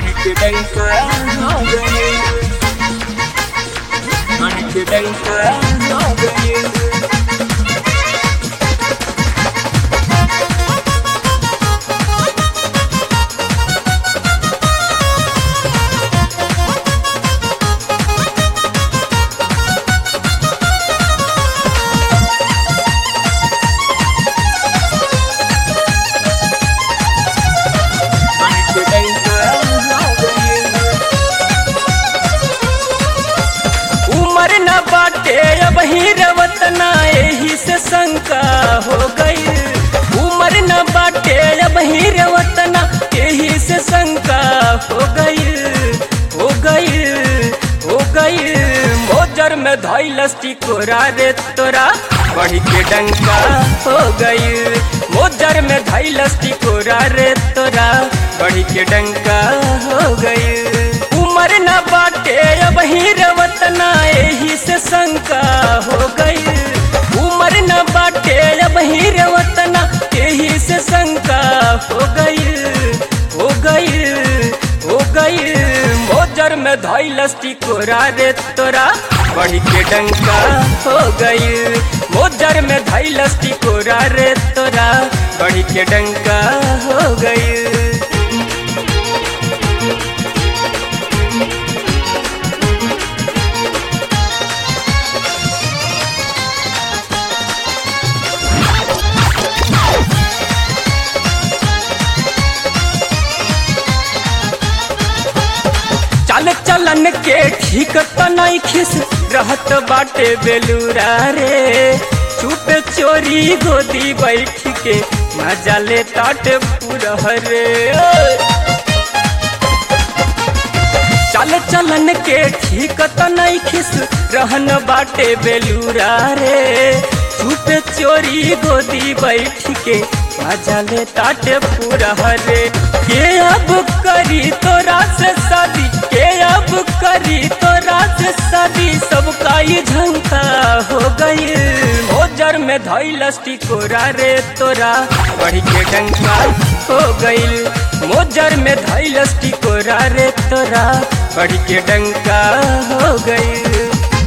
Confidential Confidential उमर न बाटे अब ही रवतना एही से शंका हो गई उमर न बाटे अब ही रवतना एही से शंका हो गई हो गई हो गई मोजर में धैलस टिकोरा रे तोरा बढ़ी के डंका हो गई मोजर में धैलस टिकोरा रे तोरा बढ़ी के डंका हो गई उमर न बाटे अब ही रवतना एही से शंका हो गई उमर न बाटे अब ही रवतना एही से शंका हो गई हो गई हो गई मोजर में धैलस टिकोरा रे तोरा बढ़ी के डंका हो गई मोजर में धैलस टिकोरा रे तोरा बढ़ी के डंका हो गई चल चलन के ठीक त नहीं खिस रहत बाटे बेलूरा रे चुप चोरी गोदी बैठ के मजा ले ताट पूरा रे चल चलन के ठीक त नहीं खिस रहन बाटे बेलूरा रे चुप चोरी गोदी बैठ के मजा ले ताट पूरा रे के अब करी तोरा से शादी के अब करी तोरा से शादी सबका ही झंका हो गई मोजर में धैलस टिकोरा रे तोरा बढ़ी के डंका हो गई मोजर में धैलस टिकोरा रे तोरा बढ़ी के डंका हो गई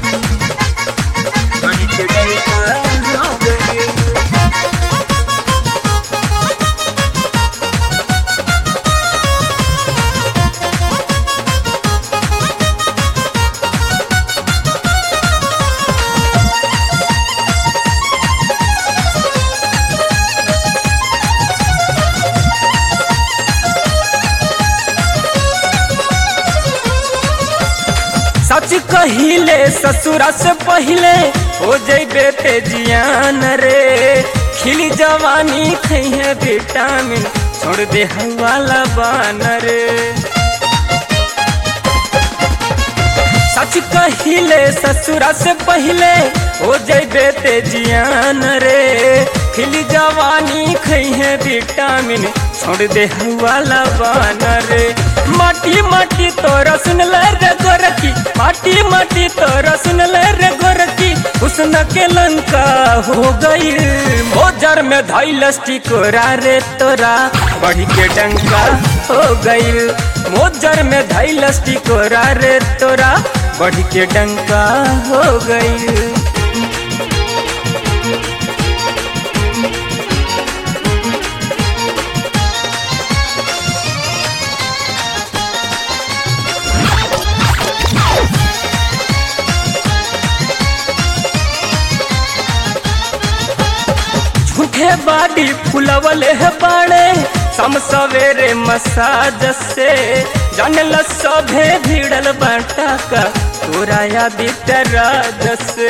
सच कहिले ससुरा से पहले हो जैबे ते जियान रे खिली जवानी खैहे विटामिन छोड़ दे वाला बान रे सच कहिले ससुरा से पहले हो जैबे ते जियान रे खिली जवानी खैहे विटामिन छोड़ दे वाला बान रे माटी माटी तोरा सुन ले रे गोरकी माटी माटी तोरा सुन ले रे गोरकी हुस्न के लंका हो गई मोजर में धैलस टिकोरा रे तोरा बढ़ी के डंका हो गई मोजर में धैलस टिकोरा रे तोरा बढ़ी के डंका हो गई झूठे बाड़ी फुलवले है बाड़े सम सवेरे मसाज से जानल सभे भिड़ल बाटा का तोरा यादित राज से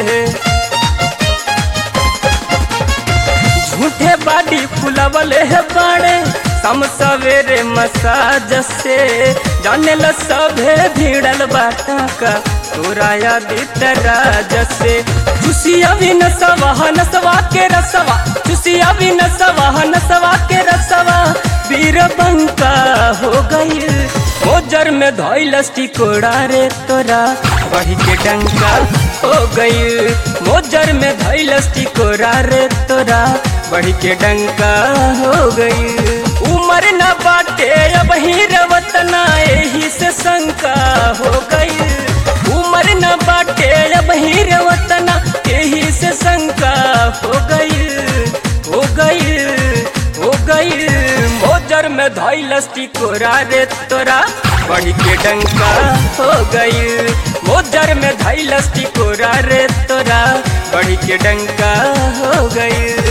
झूठे बाड़ी फुलवले है बाड़े सम सवेरे मसाज से जानल सभे भिड़ल बाटा का तोरा यादित राज से चुसिया भी नसवा नसवा के रसवा चुसिया भी नसवा नसवा के रसवा वीर बंका हो गई मोजर में धैलस टिकोड़ा रे तोरा बढ़ी के डंका हो गई मोजर में धैलस टिकोड़ा रे तोरा बढ़ी के डंका हो गई उमर न बाटे अब ही रवतना यही से शंका हो गई उम्र न बाटे अब ही रवतना यही से शंका हो गई हो गई हो गई मोजर में धैलस टिकोरा रे तोरा बढ़ के डंका हो गई मोजर में धैलस टिकोरा रे तोरा बढ़ के डंका हो गई